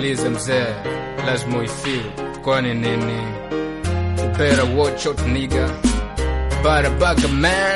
usiulize mzee, lazima uifeel. Kwani nini? You better watch out nigga, bada baga man.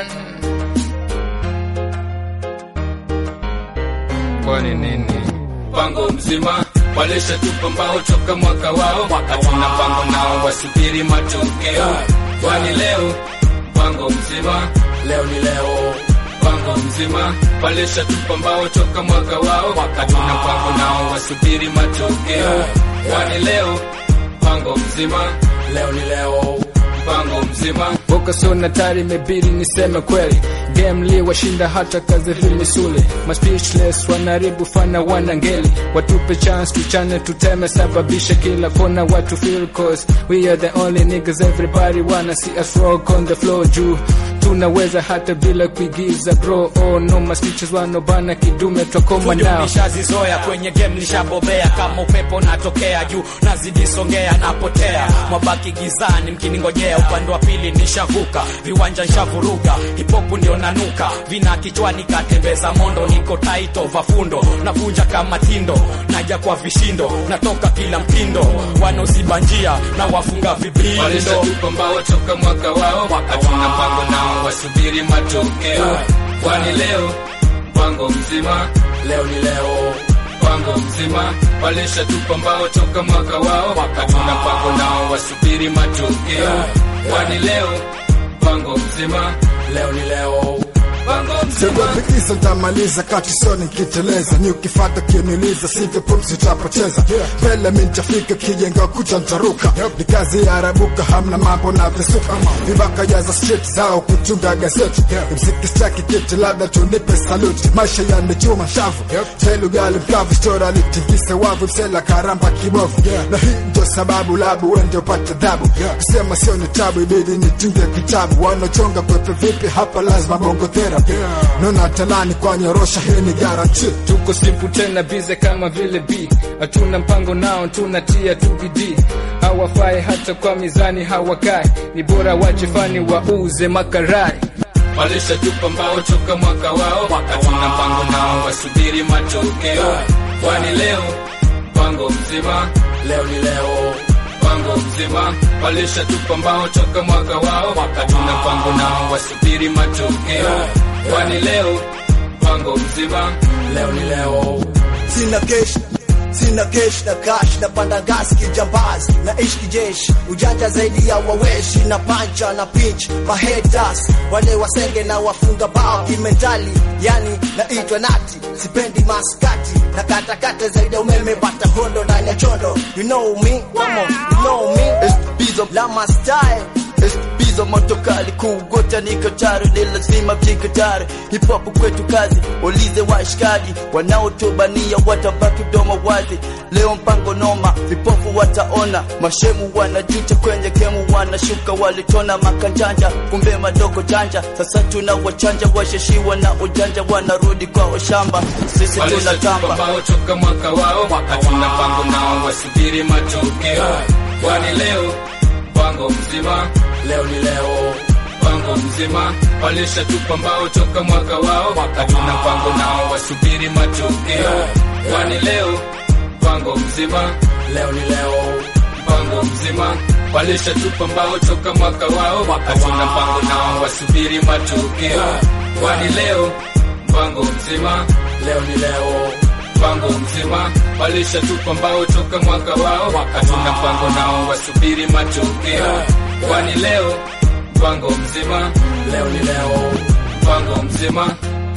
Kwani nini? Mpango mzima walisha tupa mbao toka mwaka wao, hatuna mpango nao, wasubiri matokeo. Kwani leo mpango mzima, leo ni leo mpango mzima walisha tupa mbao toka mwaka wao, hatuna mpango nao, wasubiri matokeo. Kwani leo mpango mzima, leo ni leo mpango mzima Boka sona tari imebidi niseme kweli game li washinda hata kazi vimisuli ma speechless wanaribu fana wana ngeli watupe chance tuchane tuteme sababisha kila kona watu feel cause we are the only niggas everybody wanna see us rock on the floor juu tunaweza hata bila kuigiza bro oh no ma speeches wanobana kidume twakoma fujo nao nishazizoea kwenye game nishabobea kama upepo natokea juu nazidi songea napotea mwabaki gizani mkiningojea upande wa pili nishavuka viwanja nshavuruga hipopu ndio nanuka vina kichwani katembeza mondo niko taito vafundo navunja kama tindo naja kwa vishindo natoka kila mtindo wanaoziba njia na wafunga vibindo walishatupa mbao toka mwaka wao, hatuna mpango nao, wasubiri matokeo. Kwani leo mpango mzima, leo ni leo mpango mzima walishatupa mbao toka mwaka wao, hatuna mpango nao, wasubiri matokeo. Kwani leo mpango mzima, leo ni leo mpango mzima Sikufikisa nitamaliza kati soni nikiteleza ni ukifata kiuniuliza sivyo pumzi utapoteza mbele mi nitafika kijenga kucha ntaruka ni kazi ya arabuka hamna mambo na visuka vibaka jaza street zao kuchunga gazeti mziki staki kiti labda tunipe saluti maisha yanechuma shavu telu gali mkavu stora litingise wavu msela karamba kibovu na hii ndio sababu labu wende upate dhabu kusema sio ni tabu ibidi nitunge kitabu wanaochonga kwepe vipi hapa lazima bongo therapy nona talani kwa nyorosha hii ni garanti tuko simple tena bize kama vile b hatuna mpango nao tunatia tu bidii hawafai hata kwa mizani hawakai ni bora wajifani wauze makarai walishatupa mbao toka mwaka wao hatuna mpango nao wasubiri matokeo kwani leo mpango mzima leo ni leo mpango mzima walishatupa mbao toka mwaka wao hatuna mpango nao wasubiri matokeo kwani leo mpango mzima leo ni leo sina kesh sina kesh na cash na panda gas kijambazi na ish kijeshi ujanja zaidi ya waweshi na pancha na pinch mahetas wale wasenge na wafunga bao kimentali yani naitwa nati sipendi maskati na katakata zaidi ya umeme bata hondo ndani ya chondo you know me come on you know me Bizo lama style Bizo motokali kugota niko tayari ni lazima mjiko tayari hip hop kwetu kazi ulize washikaji wanaotubania watabaki domo wazi leo mpango noma vipofu wataona mashemu wanajuta kwenye kemu wanashuka walitona makanjanja kumbe madogo janja sasa tuna wachanja washeshiwa na ujanja wanarudi kwa shamba sisi walishatupa tunatamba mbao toka mwaka wao hatuna mpango nao wasubiri matokeo kwani leo mpango mzima leo ni leo mpango mzima walishatupa mbao toka mwaka wao hatuna mpango nao wasubiri matokeo kwani leo mpango mzima leo ni leo mpango mzima walishatupa mbao toka mwaka wao hatuna mpango nao wasubiri matokeo kwani leo mpango mzima leo ni leo mpango mzima walishatupa mbao toka mwaka wao hatuna mpango nao wasubiri matokeo kwani leo mpango mzima leo ni leo mpango mzima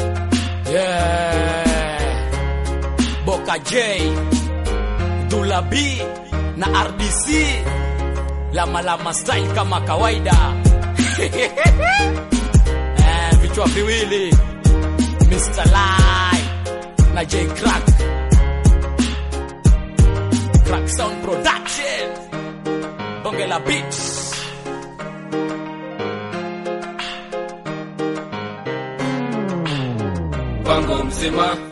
yeah Boka J Dula B na RDC lama lama style kama kawaida eh, vichwa viwili Mr. Lai na J Crack Crack Sound Production Bonge la Beats mpango mzima